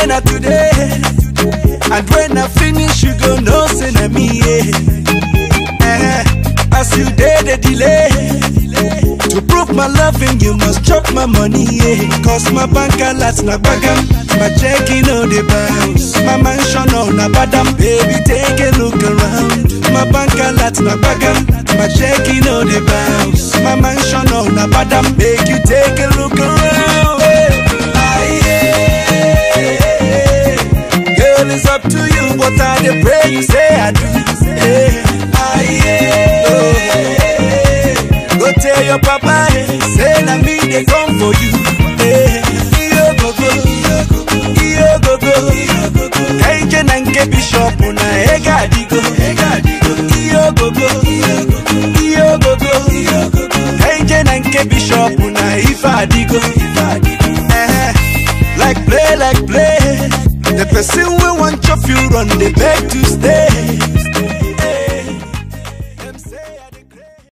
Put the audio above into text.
na today. And when I finish, you go know say na me. Yeah. Eh, as you did the delay. To prove my loving, you must chop my money, yeah. Cause my bank alerts na bagam, my checking on the bounce. My mansion on a badam, baby, take a look around. My bank alerts na bagam, my checking on the bounce. My mansion on a badam, make you take a look around. Aye, yeah. Girl, it's up to you, but I dey pray you say I do. Hey, aye, yeah. Go tell your papa, eh, say na me dey come for you. Eh, iyo go go, iyo go go. Kaije na nke bishop na ega adigo. Iyo go go, iyo go go. Kaije na nke bishop na ife adigo. Eh, like play, like play. The person we want chop you run, they beg to stay.